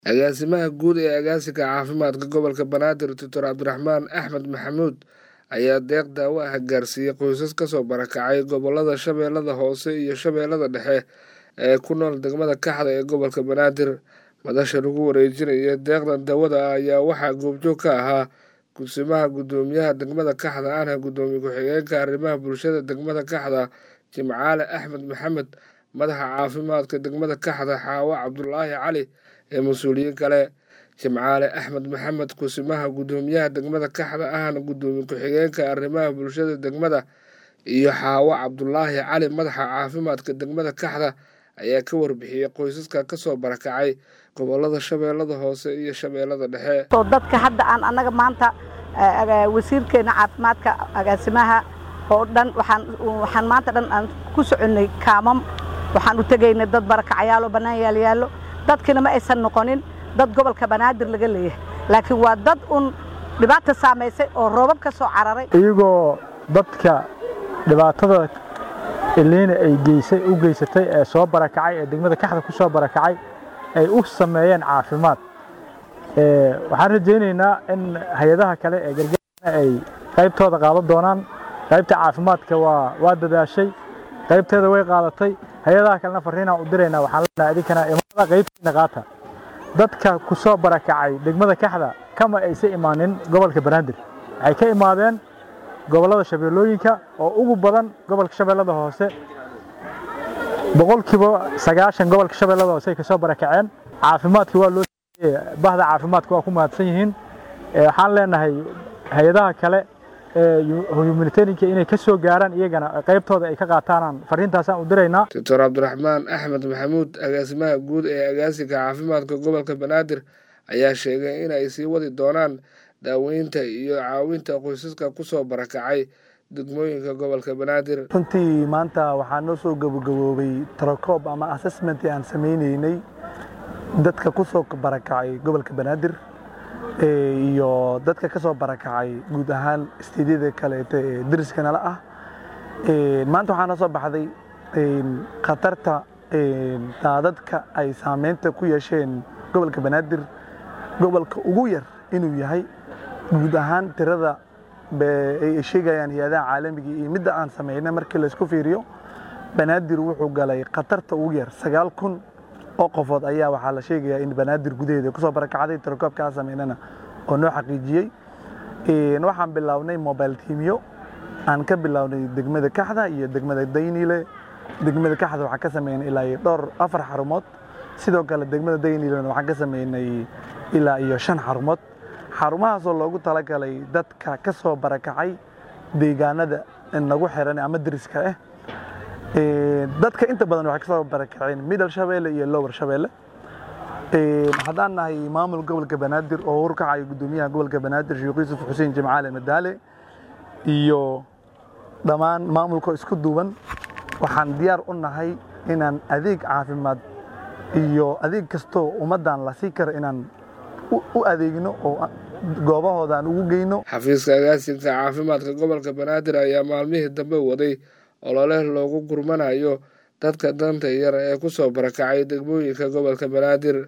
agaasimaha guud ee agaasiga caafimaadka gobolka banaadir doctor cabdiraxmaan axmed maxamuud ayaa deeq daawo ah gaarsiiyey qoysas kasoo barakacay gobolada shabeellada hoose iyo shabeellada dhexe ee ku nool degmada kaxda ee gobolka banaadir madasha lagu wareejinaya deeqdan daawada ah ayaa waxaa goobjoog ka ahaa gudsimaha guddoomiyaha degmada kaxda ahna guddoomiye ku-xigeenka arrimaha bulshada degmada kaxda jimcaale axmed maxamed madaxa caafimaadka degmada kaxda xaawo cabdulaahi cali ee mas-uuliyiin kale jimcaale axmed maxamed kusimaha guddoomiyaha degmada kaxda ahna guddoomiye ku-xigeenka arrimaha bulshada degmada iyo xaawo cabdulaahi cali madaxa caafimaadka degmada kaxda ayaa ka warbixiyey qoysaska kasoo barakacay gobolada shabeellada hoose iyo shabeellada dhexe dadka hadda aan annaga maanta wasiirkeena caafimaadka agaasimaha oo dhan waxaan maanta dhan aan ku soconnay kaamam waxaan u tegaynay dad barakacyaalo bannaan yaalyaallo dadkiina ma aysan noqonin dad gobolka banaadir laga leeyahay laakiin waa dad un dhibaata saamaysay oo roobab ka soo cararay iyagoo dadka dhibaatada iliina ay geysay u geysatay ee soo barakacay ee degmada kaxda ku soo barakacay ay u sameeyeen caafimaad waxaan rajaynaynaa in hay-adaha kale ee gargaarna ay qaybtooda qaadan doonaan qaybta caafimaadka waa waa dadaashay qaybteeda way qaadatay hay-adaha kalena fariinaan u diraynaa waxaan leenahay idinkana imaada qaybtiina qaata dadka ku soo barakacay degmada kaxda kama aysa imaanin gobolka banaadir waxay ka imaadeen gobollada shabeellooyinka oo ugu badan gobolka shabeellada hoose boqolkiiba sagaashan gobolka shabeellada hoose ay ka soo barakaceen caafimaadka waa loo bahda caafimaadka waa ku mahadsan yihiin waxaan leenahay hay-adaha kale humanitarianka inay ka soo gaaraan iyagana qaybtooda ay ka qaataanaan fariintaasaan u diraynaa doctor cabdiraxmaan axmed maxamuud agaasimaha guud ee agaasiga caafimaadka gobolka banaadir ayaa sheegay in ay sii wadi doonaan daaweynta iyo caawinta qoysaska kusoo barakacay degmooyinka gobolka banaadir runtii maanta waxaa noo soo gabagaboobay trocoob ama assessment aan samaynaynay dadka ku soo barakacay gobolka banaadir iyo dadka ka soo barakacay guud ahaan istiidyada kaleeto ee dariska nala ah maanta waxaa noo soo baxday khatarta daadadka ay saameynta ku yeesheen gobolka banaadir gobolka ugu yar inuu yahay guud ahaan tirada ay sheegayaan hay-adaha caalamiga iyo midda aan sameynay markii laysku fiiriyo banaadir wuxuu galay khatarta ugu yar sagaal kun oo qofood ayaa waxaa la sheegayaa in banaadir gudaheeda kusoo barakacday tirakoobka aan sameynana oo noo xaqiijiyey waxaan bilownay mobile tiimyo aan ka bilownay degmada kaxda iyo degmada daynile degmada kaxda waxaan ka sameynay ilaa iyo dhowr afar xarumood sidoo kale degmada daynilena waxaan ka sameynay ilaa iyo shan xarumood xarumahaasoo loogu talagalay dadka ka soo barakacay deegaanada nagu xiran ama deriska ah dadka inta badan waxay kasoo barakaceen middle shabeelle iyo lower shabeelle haddaan nahay maamul gobolka banaadir oo urkacayo guddoomiyaha gobolka banaadir sheekh yuusuf xuseen jimcaale madaale iyo dhammaan maamulka isku duuban waxaan diyaar u nahay inaan adeeg caafimaad iyo adeeg kastoo ummaddan la sii karo inaan u adeegno oo goobahooda aan ugu geyno xafiiska agaasinka caafimaadka gobolka banaadir ayaa maalmihii dambe waday olole loogu gurmanayo dadka danta yar ee ku soo barakacay degmooyinka gobolka banaadir